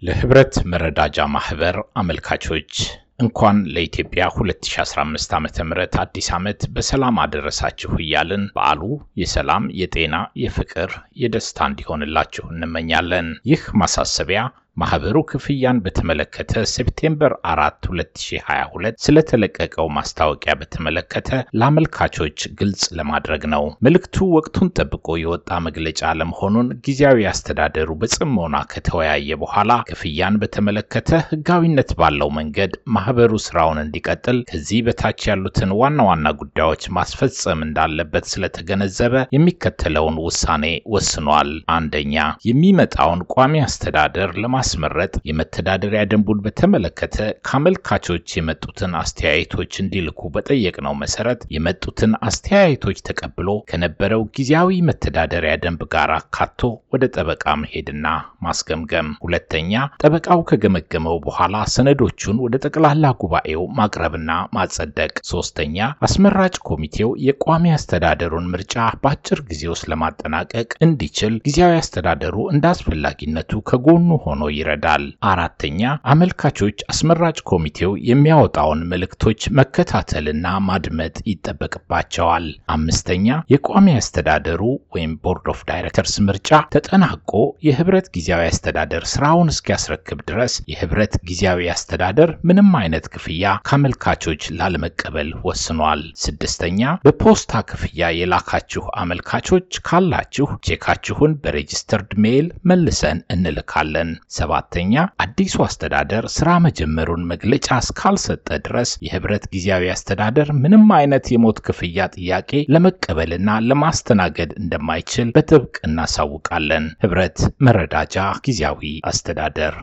ለህብረት መረዳጃ ማህበር አመልካቾች እንኳን ለኢትዮጵያ 2015 ዓ.ም አዲስ ዓመት በሰላም አደረሳችሁ እያልን በዓሉ የሰላም፣ የጤና፣ የፍቅር፣ የደስታ እንዲሆንላችሁ እንመኛለን። ይህ ማሳሰቢያ ማህበሩ ክፍያን በተመለከተ ሴፕቴምበር 4 2022 ስለተለቀቀው ማስታወቂያ በተመለከተ ለአመልካቾች ግልጽ ለማድረግ ነው። መልእክቱ ወቅቱን ጠብቆ የወጣ መግለጫ ለመሆኑን ጊዜያዊ አስተዳደሩ በጽሞና ከተወያየ በኋላ ክፍያን በተመለከተ ህጋዊነት ባለው መንገድ ማህበሩ ስራውን እንዲቀጥል ከዚህ በታች ያሉትን ዋና ዋና ጉዳዮች ማስፈጸም እንዳለበት ስለተገነዘበ የሚከተለውን ውሳኔ ወስኗል። አንደኛ የሚመጣውን ቋሚ አስተዳደር ለማ ማስመረጥ የመተዳደሪያ ደንቡን በተመለከተ ከአመልካቾች የመጡትን አስተያየቶች እንዲልኩ በጠየቅነው መሰረት የመጡትን አስተያየቶች ተቀብሎ ከነበረው ጊዜያዊ መተዳደሪያ ደንብ ጋር አካቶ ወደ ጠበቃ መሄድና ማስገምገም። ሁለተኛ ጠበቃው ከገመገመው በኋላ ሰነዶቹን ወደ ጠቅላላ ጉባኤው ማቅረብና ማጸደቅ። ሶስተኛ አስመራጭ ኮሚቴው የቋሚ አስተዳደሩን ምርጫ በአጭር ጊዜ ውስጥ ለማጠናቀቅ እንዲችል ጊዜያዊ አስተዳደሩ እንደ አስፈላጊነቱ ከጎኑ ሆኖ ይረዳል። አራተኛ አመልካቾች አስመራጭ ኮሚቴው የሚያወጣውን መልእክቶች መከታተልና ማድመጥ ይጠበቅባቸዋል። አምስተኛ የቋሚ አስተዳደሩ ወይም ቦርድ ኦፍ ዳይሬክተርስ ምርጫ ተጠናቆ የህብረት ጊዜያዊ አስተዳደር ስራውን እስኪያስረክብ ድረስ የህብረት ጊዜያዊ አስተዳደር ምንም አይነት ክፍያ ከአመልካቾች ላለመቀበል ወስኗል። ስድስተኛ በፖስታ ክፍያ የላካችሁ አመልካቾች ካላችሁ ቼካችሁን በሬጅስተርድ ሜይል መልሰን እንልካለን። ሰባተኛ አዲሱ አስተዳደር ስራ መጀመሩን መግለጫ እስካልሰጠ ድረስ የህብረት ጊዜያዊ አስተዳደር ምንም አይነት የሞት ክፍያ ጥያቄ ለመቀበልና ለማስተናገድ እንደማይችል በጥብቅ እናሳውቃለን። ህብረት መረዳጃ ጊዜያዊ አስተዳደር